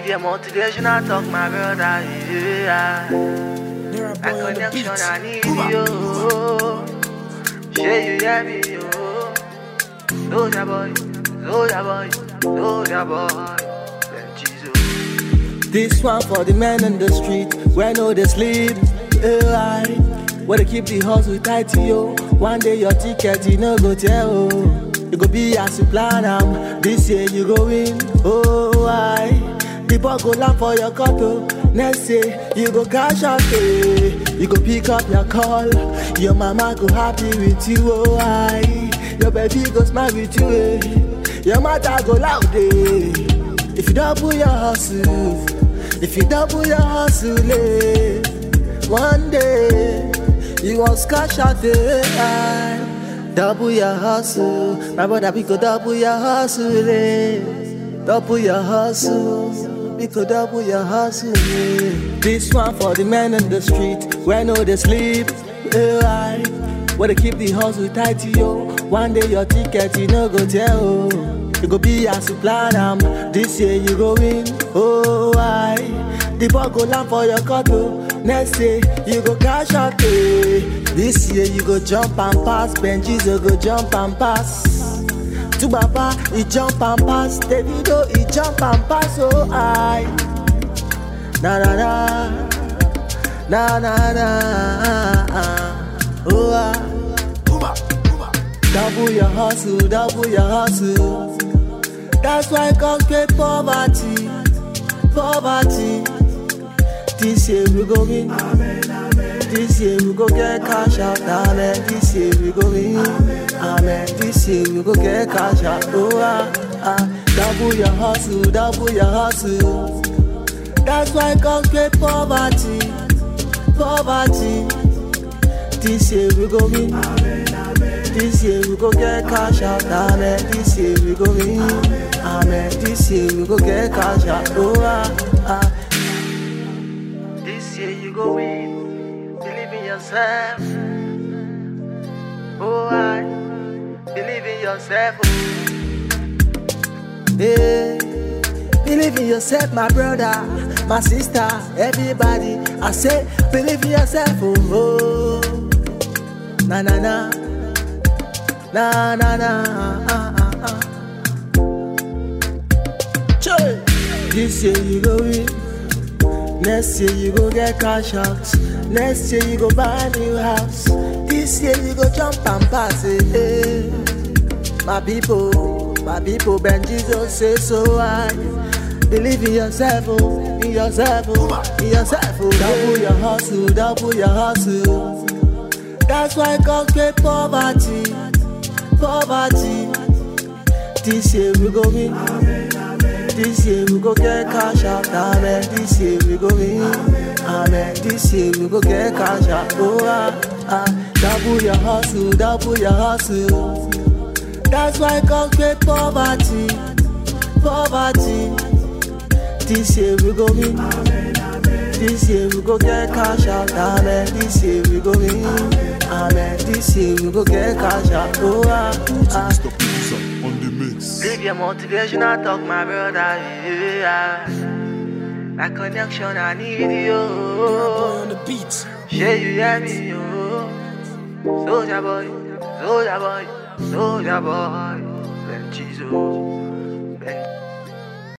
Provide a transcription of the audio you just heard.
Live your motivational talk, my brother. Yeah. Nera That boy on the connection beat. I need you. Say you hear me, yo. Soldier boy, soldier boy, soldier boy. Then Jesus. This one for the men in the street where no they sleep. AI, where they keep the hustle tight to you. One day your ticket you no go tell. You go be as you plan am. This year you go win. Oh I, the ball go land for your cutter. Next year you go cash out. eh. You go pick up your call. Your mama go happy with you. Oh I, your baby go smile with you. Eh. Your mother go loud. Eh. If you double your hustle, if you double your hustle, eh, one day you want cash out the Double your hustle, my brother, we could double your hustle, eh. Double your hustle, we could double your hustle, eh. This one for the men in the street, where no they sleep, eh, I. Where they keep the hustle tight to you. One day your ticket, you no go tell. You go be as you plan am. This year you go win. Oh, I. The ball go land for your cutter. Next year you go cash out. eh. This year you go jump and pass. Benjis you go jump and pass. To Baba, he jump and pass. Davido, he jump and pass. Oh, I. Na na na. Na na na. Oh, I. Double your hustle, double your hustle. That's why God create poverty, poverty. This year we go win. This year we go get cash out. Amen. This year we go win. Amen. This year we go get cash out. Oh ah ah. Double your hustle, double your hustle. That's why God create poverty, poverty. This year we go win. This year we go get cash out, amen. This year we go win, amen. This year we go get cash out, oh ah ah. This year you go win. Believe in yourself. Oh, I believe in yourself. Oh. Hey, believe in yourself, my brother, my sister, everybody. I say, believe in yourself, oh, oh. na na na, na na na. Ah, ah, ah. Choi. This year you go win. Next year you go get cash out. Next year you go buy a new house. This year you go jump and pass it. eh. My people, my people, Ben Jesus say so I believe in yourself, oh, in yourself, oh, in yourself. Oh. Double your hustle, double your hustle. That's why God create poverty, poverty. This year we go win. This year we go get cash out, amen. This year we go win, amen. This year we go get cash out, oh ah ah. Double your hustle, double your hustle. That's why God create poverty, poverty. This year we go win. This year we go get cash out, amen. This year we go win, amen. This year we go get cash out, oh ah ah. Mr. Pizza on the mix. Live your motivational talk, my brother. Yeah. That connection I need Nera boy you. on the beat. Say you hear me, yo. Soldier boy, soldier boy, soldier boy. Then Jesus.